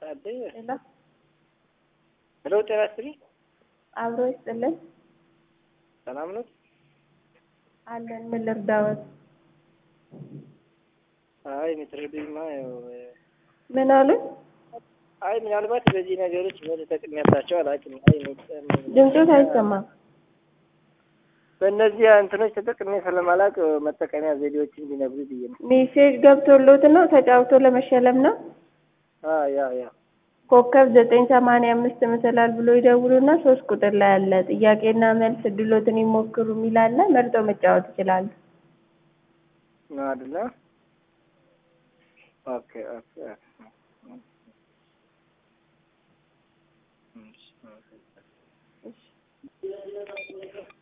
አለኝ። ሄሎ ሄሎ ጤና ይስጥልኝ። አብሮ ይስጥልን ሰላም ነው? አለን። ምን ልርዳዎት? አይ የምትረዱኝማ ያው ምን አሉ? አይ ምናልባት በዚህ ነገሮች በተጠቅሚያባቸው አላውቅም። አይ ድምፆት አይሰማም። በእነዚህ እንትኖች ተጠቅሜ ስለማላውቅ መጠቀሚያ ዘዴዎችን እንዲነግሩ ብዬ ነው። ሜሴጅ ገብቶሎት ነው ተጫውቶ ለመሸለም ነው። አ ያ ያ ኮከብ ዘጠኝ ሰማንያ አምስት ምስላል ብሎ ይደውሉና ሶስት ቁጥር ላይ አለ ጥያቄና መልስ እድሎትን ይሞክሩ የሚል አለ። መርጠው መጫወት ይችላሉ። ነው አይደለ? ኦኬ ኦኬ ኦኬ። እሺ